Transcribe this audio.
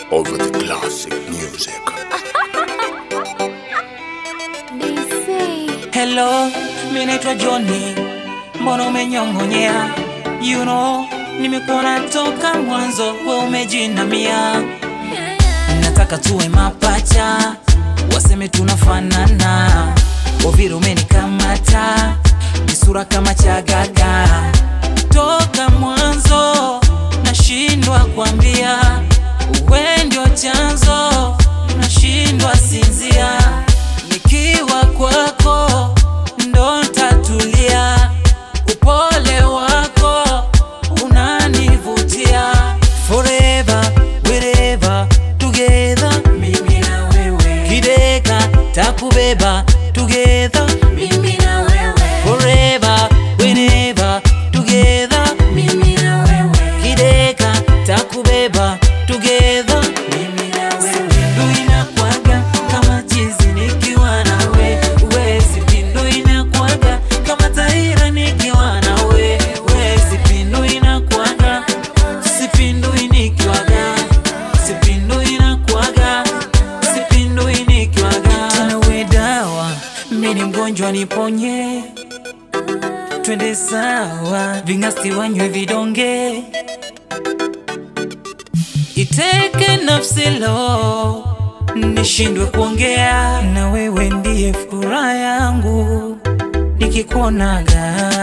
over the classic music. Hello, mi naitwa Johnny, mbona umenyong'onyea? You know, nimekuona toka mwanzo, we umejinamia. Nataka tuwe mapacha, waseme tunafanana. Oviro umenikamata, ni sura kama chagaga. Toka mwanzo, nashindwa kuambia, we ndio chanzo, nashindwa sinzia. Nikiwa kwako ndo ntatulia, upole wako unanivutia. Forever, wherever, together, mimi na wewe. Kideka takubeba, together, mimi na wewe. Forever, whenever, together, mimi na wewe. Kideka takubeba, together, mimi na wewe. Ndo inakwaga kama jinsi nikiwa nawe, huwezi pindu inakwaga kama taira nikiwa nawe, huwezi pindu inakwaga, sipindui nikiwaga, sipindui inakwaga, sipindui nikiwaga. Tena we dawa, mimi ni mgonjwa niponye, twende sawa, ving'asti wanywe vidonge iteke nafsi lo nishindwe kuongea na wewe ndiye furaha yangu nikikuonaga